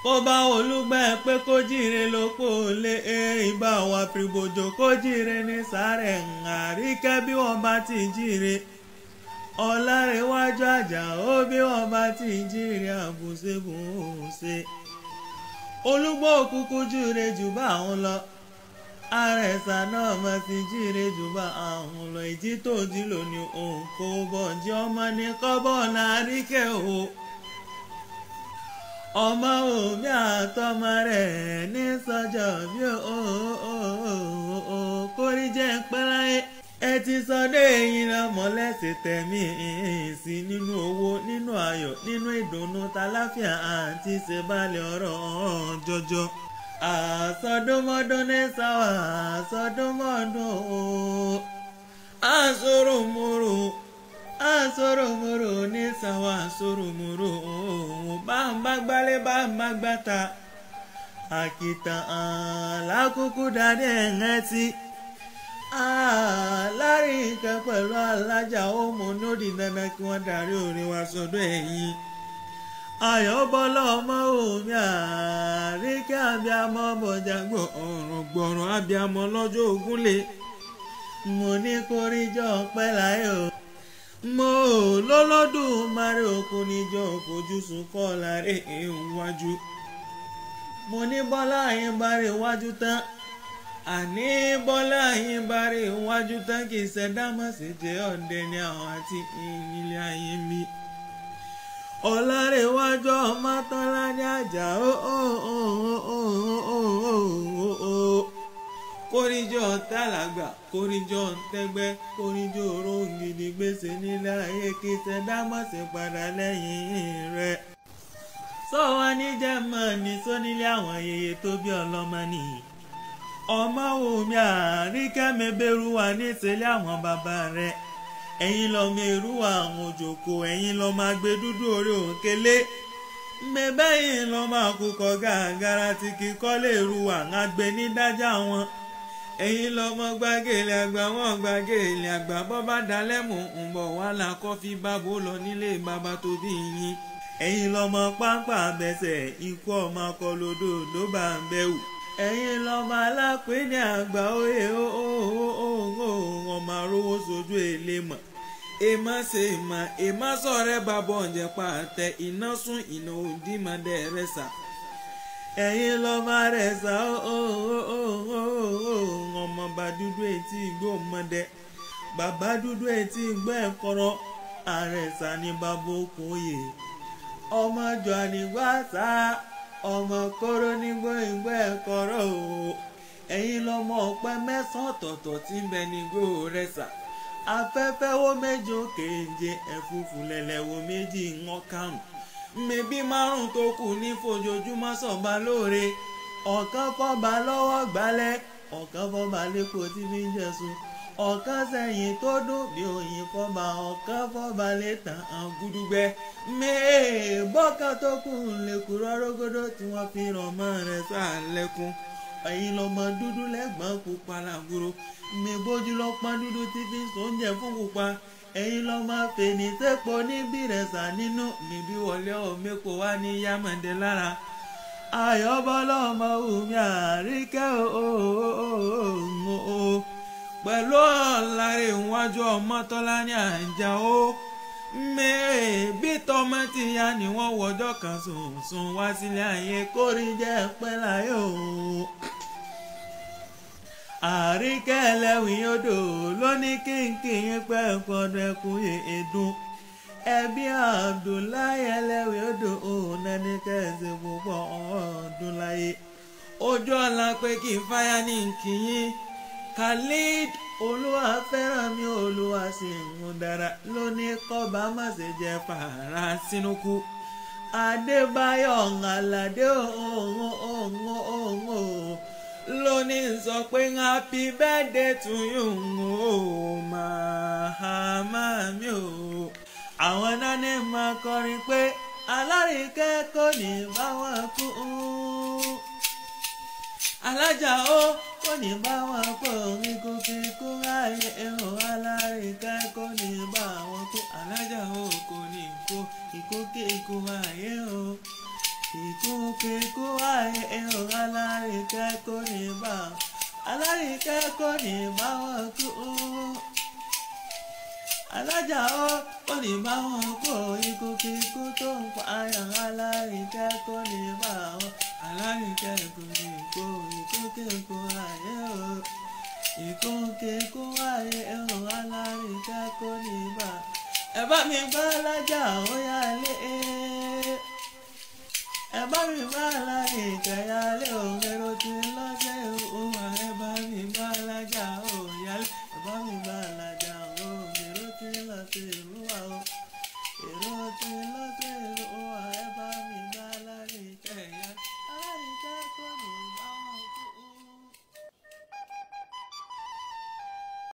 kó bá olúgbẹ́ pé kó jíire lóko lé ìbá wa fìbòjò kó jíire ní sàárẹ̀ àríkẹ́ bí wọ́n bá ti jíire ọ̀làrẹ̀wájú àjà ó bí wọ́n bá ti jíire àbùsẹ̀bùsẹ̀ olúgbọ́ òkùnkùn jíire jù bá àwọn lọ àrẹ̀sà náà máa ti jíire jù bá àwọn lọ ìjí tó jí lónìí òun kò bọ̀ jí ọmọ ní kọ́bọ̀ náà àríkẹ́ o ọmọ omi àtọmọ rẹ̀ ní sọjọ́ bí ó kórí jẹ́ pẹ́láyé ẹ ti sọdọ̀ ẹ̀yìn náà mọ́lẹ́sẹ̀ tẹ̀mí sí nínú owó nínú ayọ̀ nínú ìdùnnú tàlàfíà àti ìṣèbálẹ̀ ọ̀rọ̀ jọjọ. àsọdúnmọ́dún ní sáwà àsọdúnmọ́dún àsọ̀rọ̀mọ́rọ̀ àsọ̀rọ̀mọ́rọ̀ ní sáwà àsọ̀rọ̀mọ́rọ̀ bá ń bá gbálẹ̀ bá ń bá gbàtà àkìtàn àlákùkù dání ẹ̀ńẹ́ tí láàrin nǹkan pẹ̀lú alájà ọmọ ní ó di dandan kí wọ́n darí orin wa sọ́dọ̀ ẹ̀yìn ayọ̀bọ́lá ọmọ omi àríkẹ́ abiyamọ bọ̀jà gbọ̀rùn gbọ̀rùn abiyamọ lọ́jọ́ ògúnlé mo ní kórìjọ pẹ́ láyé o mo lọ́lọ́dún mari òkun níjọ fojú sunkọ́ láre ìwájú mo ní bọ́lá yín bá rí iwájú tán àní bọ́lá yín bá rí iwájú tán kì í ṣẹ̀dá mọ̀ sí jẹ́ ọ̀dẹ ní àwọn àti ilé ayé mi. ọ̀làrẹ̀wájú ọmọ tọ́lá ní àjà ó ó ó ó ó ó ó ó kórìjọ tàlàgbà kórìjọ tẹgbẹ́ kórìjọ rògidì gbèsè nílẹ̀ ayé kì í ṣẹ̀dá mọ̀ sí padà lẹ́yìn rẹ̀. sọ wá ní jẹ́ mọ́ ní sónílé àwọn yeye tó bí ọlọ́mọ nìyí ọmọ omi àríkẹ́mi bẹ̀rù wà níṣẹ́lẹ̀ àwọn bàbá rẹ̀ ẹ̀yin lọ́mọ èrú àwọn òjòkó ẹ̀yin lọ́mọ agbé dúdú orí òkèlè mẹ́bẹ́yìn lọ́mọ àkùkọ gàgàrà tí kì í kọ́lé èrú àwọn agbé ní dájà wọn ẹ̀yin lọ́mọ gbàgèlè àgbà wọn gbàgèlè àgbà bọ́bá dalẹ́mù ń bọ̀ wá la kọ́fí bábó lọ nílé bàbá tó bí yín ẹ̀yin lọ́mọ pápá bẹ́sẹ̀ ikú ọmọ akọlódò ló bá ń bẹ̀wò ẹ̀yin lọ́mọ alápínì àgbà òye ọmọ arówó sojú èlé mọ̀ èèmọ̀ ṣe mọ̀ èèmọ̀ sọ̀rẹ́ bàbọ̀ ọ̀jẹ̀ pa àtẹ iná sún iná òdì mọ̀dẹ́ rẹ̀ sà ẹ̀yin lọ́mọ rẹ̀ sà ọmọ bá dúdú etí igbó mọ̀dẹ́ bàbá dúdú etí igbó ẹ̀kọ́rọ́ àrẹ̀sà ní bàbá okùn òye ọmọ jọ ànígbà sáà ọmọ kóró nígbó ìgbó ẹ̀kọ́rọ́ o ẹ̀yin lọ́mọ ọ̀pẹ mẹ́sàn-án ọ̀tọ̀ọ̀tọ̀ tí ń bẹ nígbó rẹ̀ sà afẹ́fẹ́ wo méje kéje ẹ̀fúfú lẹ̀lẹ̀ wo méjì ńwọ́n karùn mẹ́bí márùn tó kù ní fojoojúmọ́ sọ̀ba lóore ọ̀kan fọ́ba lọ́wọ́ gbálẹ̀ ọ̀kan fọ́ba lẹ́kọ̀ọ́ tí fi ń jẹ̀sùn ọ̀kan sẹ́yìn tó dùn bí òyìn fọ́ba ọ̀kan fọ́ba létàn án gúdúgbẹ́ mẹ́ẹ̀ bọ́kàn tó kù lẹ́kùn rọ́rọ́gọ́dọ́ tí wọ́n fi ràn mọ́ rẹ̀ sálẹ̀kùn ẹ̀yin lọ́mọ dúdú lẹ́gbọ̀n pupa làgùrò mi bójú lọ pọ́n dúdú tí fi sóúnjẹ fún pupa ẹ̀yin lọ́mọ fèní tẹ́pọ̀ níbí rẹ̀ sà nínú mi bí wọlé ọ̀mẹ́kọ̀ wá ní yámọ̀dé lára ayọ̀bọ́lá ọmọ omi àríkẹ́ ooo pẹ̀lú ọ̀làrẹ̀ ìwájú ọmọ tọ́lá ní àjà ó mẹ́ẹ̀ bí tọmọ ti ya ni wọ́n wọjọ́ kan sùnsùn wá sílé ayé kórì jẹ́ pẹ́ láyé o. àríkẹ́ ẹlẹ́wìn odò ló ní kínkín pẹ́ fọdún ẹkùn èédún ẹbí Abdullahi ẹlẹ́wìn odò òun nání kẹ́sì púpọ̀ ọdún láyé ojú ọ̀la pé kí n fáyà ní nkìyín Khalid olúwa fẹ́ràn mi olúwa sì ń dára lónìí kọ́ba má ṣe jẹ́ fàárà sínú kú adébáyọ̀ aládé òun òun òun lónìí sọ pé happy birthday to you o màmá mi o àwọn nání máa kọrin pé alárìíkẹ́ kò ní bá wọn kú alájà ó kò ní bá wọn kó kíkú kíkú ayé ẹ̀rọ alárìíká kò ní bá wọn kó alájà ó kò ní kó kíkú kíkú ayé o ìkókè kó ayé ẹ̀hún alárìíkẹ́ kò ní bá alárìíkẹ́ kò ní bá wọn kú alájà ó kò ní bá wọn kó ìkókè kó tó ń pa ayé alárìíkẹ́ kò ní bá wọn alárìíkẹ́ kò ní kó ìkókè kó ayé ó ìkókè kó ayé ẹ̀hún alárìíkẹ́ kò ní bá ẹ bá mi gbá alájà ó yá lé ẹ bá mi bá aláìkẹ́ yá lé òun èrò tí ń lọ